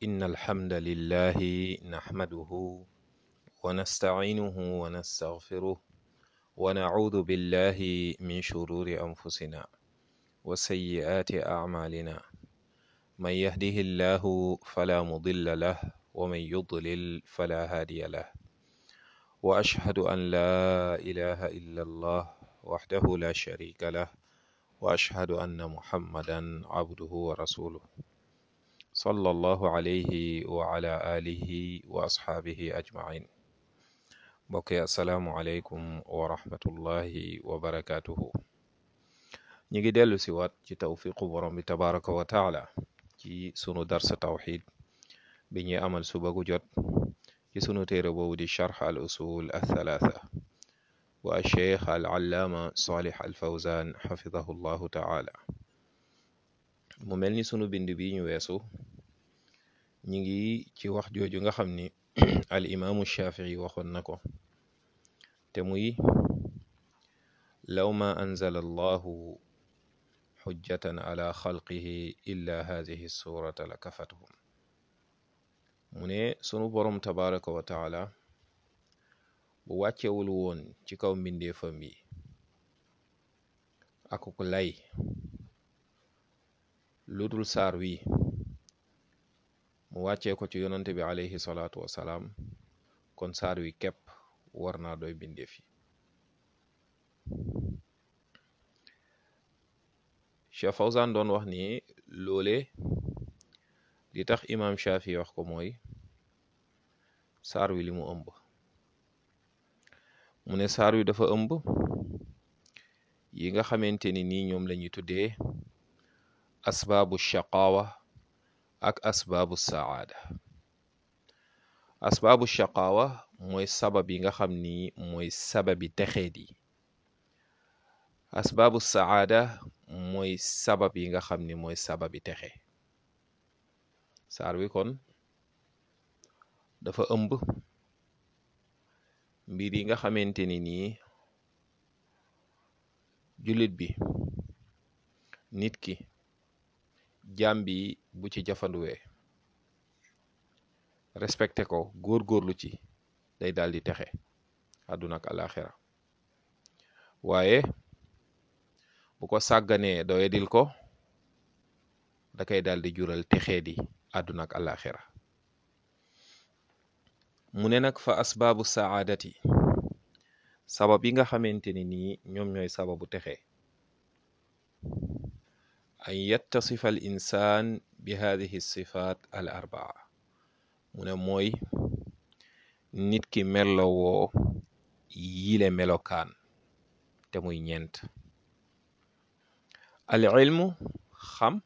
إن الحمد لله نحمده ونستعينه ونستغفره ونعوذ بالله من شرور أنفسنا وسيئات أعمالنا من يهده الله فلا مضل له ومن يضلل فلا هادي له وأشهد أن لا إله إلا الله وحده لا شريك له وأشهد أن محمدا عبده ورسوله صلى الله عليه وعلى آله وأصحابه أجمعين mbokk yi asalaamualeykum wa rahmatullahi wa barakaatuhu ñi ngi dellu si waat ci tawfiqu borom bi tabaraka wa taala ci sunu darsa tawxid bi ñuy amal suba gu jot ci sunu téere boobu di charx al usul althalatha wa cheikh al allaama salih al fawzan xafidahu llahu taala mu mel ni sunu bind bi ñu weesu ñi ngi ci wax jooju nga xam ni al imaamu shafii waxoon na ko te muy law ma anzala allahu xujjatan ala xalqihi illa hadihi surata la kafatuhum mu ne sunu boroom tabaraka wa taala bu wàccewul woon ci kaw mbindeefam yi akuk lay lu dul saar wi mu wàccee ko ci yonante bi alayhi salaatu wasalaam kon saar wi képp war naa doy bindeef yi Cheikh Fawzan doon wax ni loole li tax imaam Shafi wax ko mooy saar wi li mu ëmb mu ne saar wi dafa ëmb yi nga xamante ni nii ñoom la ñuy tuddee asbaabu shaqaawa ak asbaabu saada asbaabu shaqaawa mooy sabab yi nga xam ni mooy sababi texeet yi asbaabu saada mooy sabab yi nga xam ni mooy sababi texe saar wi kon dafa ëmb mbir yi nga xamante ni nii jullit bi nit ki jaam bi bu ci jafanduwee respecté ko góor-góorlu ci day daal di texe àdduna ak alaxira waaye bu ko sàgganee doyadil ko da koy daal di jural texee di àdduna ak alaxira mu ne nag fa asbaabu saadati sabab yi nga xamante ni nii ñoom ñooy sababu texe an yattasifa al insaan bi hadihi sifaat al arbaa mu ne mooy nit ki mellowoo yile melokaan te muy ñeent al ilmu xam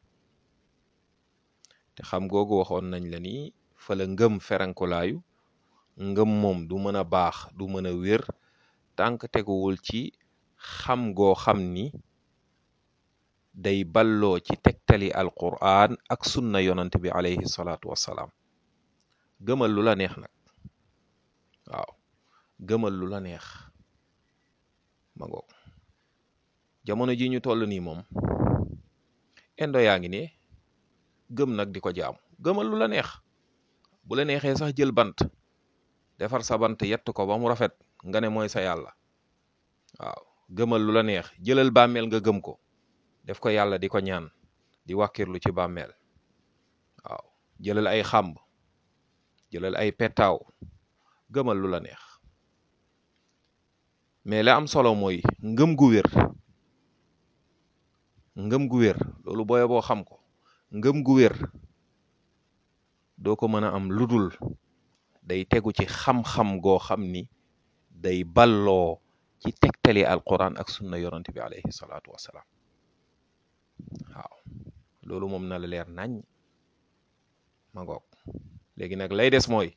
te xam googu waxoon nañ la ni fa la ngëm ferankolaayu ngëm moom du mën a baax du mën a wér tànk teguwul ci xam goo xam ni day balloo ci tegtali alquran ak sunna yonant bi alayhi salaatu wassalaam gëmal lu la neex nag waaw gëmal lu la neex ma ngoog jamono ji ñu toll nii moom indo yaa ngi ne gëm nag di ko jaamu gëmal lu la neex bu la neexee sax jël bant defar sa bant yett ko ba mu rafet nga ne mooy sa yàlla waaw gëmal lu la neex jëlal bàmmeel nga gëm ko def ko yàlla di ko ñaan di wàkkirlu ci bàmmeel waaw jëlal ay xàmb jëlal ay petaaw gëmal lu la neex mais la am solo mooy ngëm gu wér ngëm gu wér loolu booye boo xam ko ngëm gu wér doo ko mën a am ludul day tegu ci xam-xam goo xam ni day balloo ci tegtali alquran ak sunna yonante bi alayhi salaatu wassalaam waaw loolu moom na la leer nañ ma ngoog léegi nag lay des mooy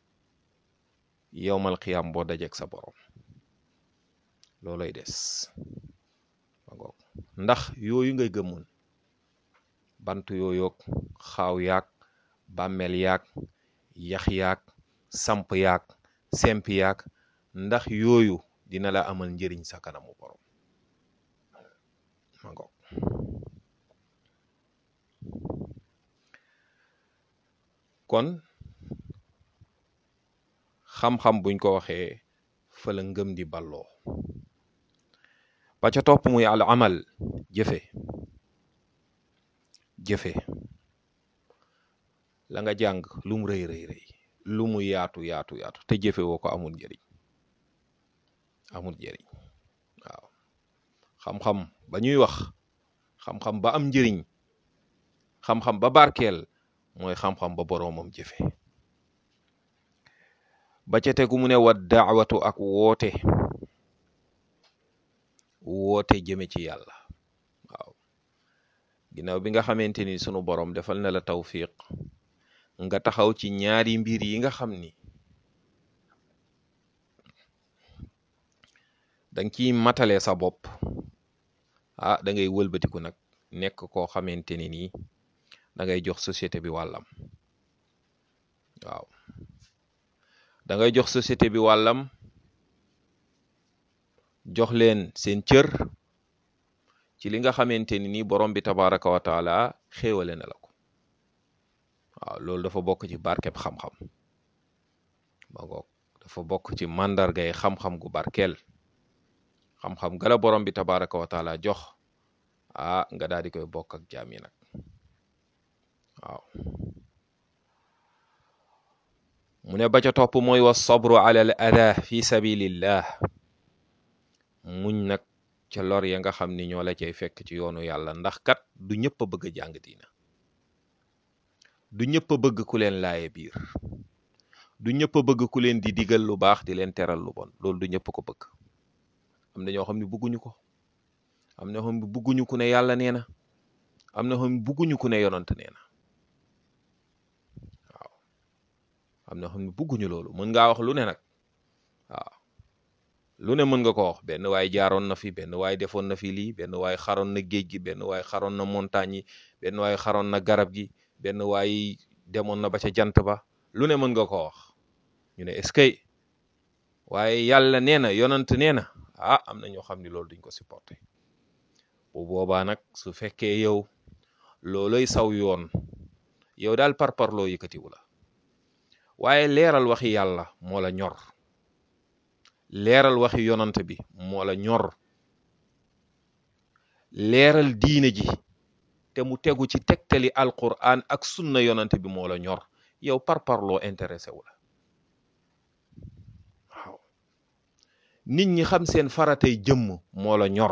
yowmal xiyaam boo dajeek sa borom loolay des ma ngoog ndax yooyu ngay gëmoon bant yooyoog xaaw yaag bàmmeel yaag yax yaag samp yaag semp yaag ndax yooyu dina la amal njëriñ sa kanamu borom ma ngoog kon xam-xam buñ ko waxee fa la ngëm di balloo ba ca topp muy al amal jëfe jëfe la nga jàng lu mu rëy rëy rëy lu mu yaatu yaatu yaatu te jëfe woo ko amul njëriñ amul njëriñ waaw xam-xam ba ñuy wax xam-xam ba am njëriñ xam-xam ba barkeel mooy xam-xam ba boroomam jëfe ba ca tegu mu ne wa daawatu ak woote woote jëme ci yàlla waaw ginnaaw bi nga xamante ni sunu borom defal na la tawfiq nga taxaw ci ñaari mbir yi nga xam ni danga ciy matale sa bopp ah da ngay wëlbatiku nag nekk koo xamante ni nii da ngay jox société bi wàllam waaw da ngay jox société bi wàllam jox leen seen cër ci li nga xamante ni nii borom bi tabaraka wa taala xéewale na la ko waaw loolu dafa bokk ci barkeb xam-xam ba ngoog dafa bokk ci màndargay xam-xam gu barkeel xam-xam gala borom bi tabaraka wa taala jox ah nga daal di koy bokk ak jaam yi nag waaw mu ne ba ca topp mooy wa sabru ala al ada fi sabilillah muñ nag ca lor ya nga xam ni ñoo la cay fekk ci yoonu yàlla ndax kat du ñëpp a bëgg a jàng diina du ñëpp a bëgg ku leen laaye biir du ñëpp a bëgg ku leen di digal lu baax di leen teral lu bon loolu du ñëpp ko bëgg am na ñoo xam ne bëgguñu ko am na ñoo xam ne bëgguñu ku ne yàlla nee na am na ñoo xam ne bëgguñu ku ne yonant nee na waaw am na ñoo xam ne bëgguñu loolu mën ngaa wax lu ne nag waaw lu ne mën nga ko wax benn waay jaaroon na fi benn waay defoon na fi lii benn waay xaroon na géej gi benn waay xaroon na montagne yi benn waay xaroon na garab gi benn waay demoon na ba ca jant ba lu ne mën nga ko wax ñu ne est-ce que waaye yàlla nee na yonant nee na ah am na ñoo xam ne loolu duñ ko supporter bu boobaa nag su fekkee yow looloy saw yoon yow daal par parloo yëkkatiwu la waaye leeral waxi yàlla moo la ñor leeral waxi yonant bi moo la ñor leeral diine ji te mu tegu ci tegtali alquran ak sunna yonant bi moo la ñor yow par parloo intéressé wu la waaw nit ñi xam seen faratay jëmm moo la ñor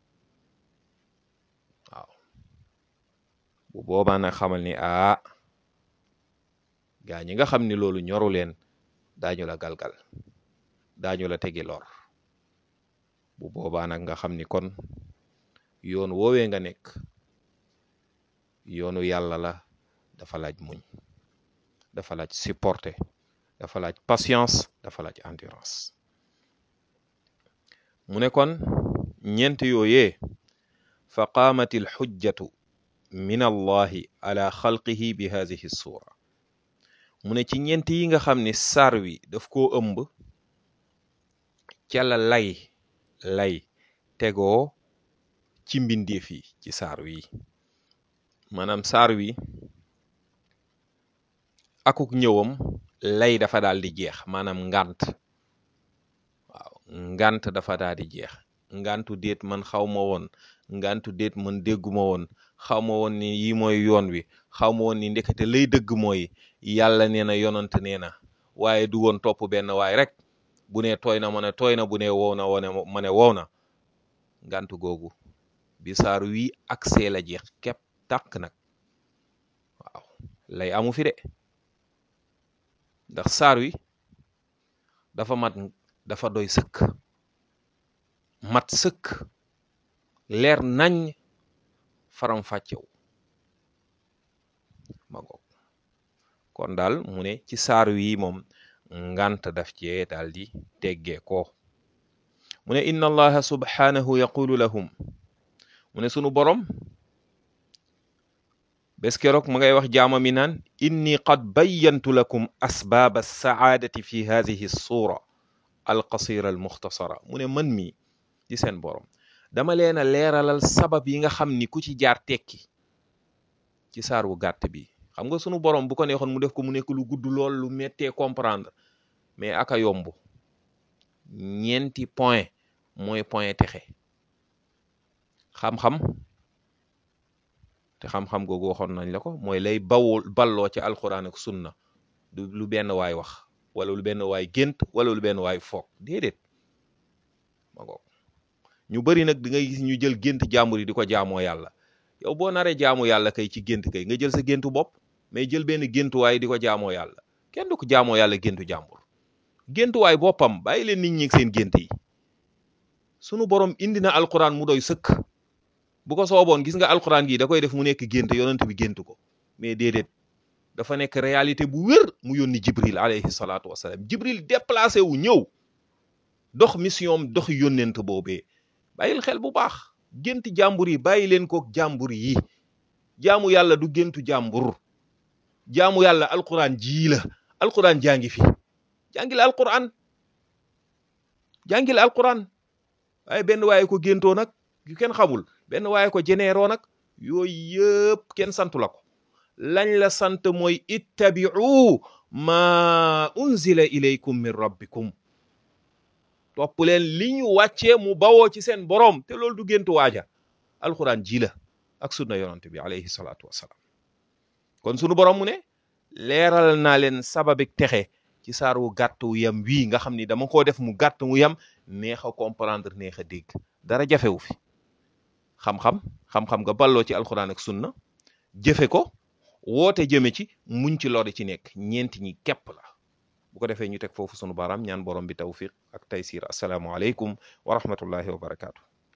waaw bu boobaa nag xamal ni aa gaa ñi nga xam ni loolu ñoru leen daañu la galgal daañu la tegi lor bu boobaa nag nga xam ni kon yoon woowee nga nekk yoonu yàlla la dafa laaj muñ dafa laaj supporter dafa laaj patience dafa laaj endurance mu ne kon ñeent yooyee fa qaamat al xujjatu min allahi ala xalqihi bi hadihi suura mu ne ci ñeent yi nga xam ni sar wi daf koo ëmb ca la lay lay tegoo ci mbindeef yi ci saar wi maanaam saar wi akuk ñëwam lay dafa daal di jeex maanaam ngant waaw ngant dafa daal di jeex ngantu déet man xaw ma woon ngantu déet man dégguma woon xaw ma woon ni yi mooy yoon wi xaw ma woon ni ndekete lay dëgg mooy yàlla nee na yonant nee na waaye du woon topp benn waay rek bu ne tooy na ma ne tooy na bu ne wow na wone ma ne wow na ngantu googu bi saar wi ak see la jeex képp tàkk nag waaw lay amu fi de ndax saar wi dafa mat dafa doy sëkk mat sëkk leer nañ faram fàccew ma ngoog kon daal mu ne ci saar wi moom ngant daf cee daal di teggee ko mu ne inna allaha subhanahu yaqulu lahum mu ne sunu borom bés keroog ma ngay wax jaama mi naan inni qad bayyantu lakum asbaaba saadati fi hadihi suura alqasira almuxtasara mu ne man mi di seen borom dama leen a leeralal sabab yi nga xam ni ku ci jaar tekki ci saar wu gàtt bi xam nga sunu borom bu ko neexoon mu def ko mu nekk lu gudd lool lu mettee comprendre mais aka yomb ñeenti point mooy point texe xam-xam te xam-xam googu waxoon nañ la ko mooy lay bawoo balloo ci alquran ak sunna du lu benn waay wax wala lu benn waay gént wala lu benn waay foog déedéet ma ko ñu bari nag di ngay gis ñu jël gént jàmbur yi di ko jaamoo yàlla yow boo naree jaamu yàlla kay ci gént kay nga jël sa géntu bopp mais jël benn géntuwaay di ko jaamoo yàlla kenn du ko jaamoo yàlla géntu jàmbur géntuwaay boppam bàyyi leen nit ñi seen gént yi sunu borom indi na alquran mu doy sëkk bu ko sooboon gis nga alquran gi da koy def mu nekk gént yonent bi gént ko mais déedéet dafa nekk réalité bu wér mu yónni jibril alayhi salaatu wasalaam jibril déplacé wu ñëw dox mission dox yónnent boobee bàyyil xel bu baax gént jàmbur yi bàyyi leen ko jàmbur yi jaamu yàlla du géntu jàmbur jaamu yàlla alquran jii la alquran jàngi fi jàngil alquran jàngil alquran waaye benn waaye ko géntoo nag yu kenn xamul benn waaye ko jeneeroo nag yooyu yëpp kenn santu la ko lañ la sant mooy ittabi'u ma unzila ilaykum min rabbikum topp leen li ñu wàccee mu bawoo ci seen boroom te loolu du géntu waaja alquran ji la ak sunna yonante bi alayhi salaatu wassalaam kon sunu borom mu ne leeral naa leen sababik texe ci saar wu gàtt wu yam wii nga xam ni dama koo def mu gàtt mu yam neex a comprendre neex a dégg dara jafewu fi xam-xam xam-xam nga balloo ci alquran ak sunna jëfe ko woote jëme ci muñ ci lori ci nekk ñeenti ñi képp la bu ko defee ñu teg foofu sunu baaraam ñaan borom bi tawfiq ak taysir assalaamu aleykum wa rahmatullahi wa barakaatu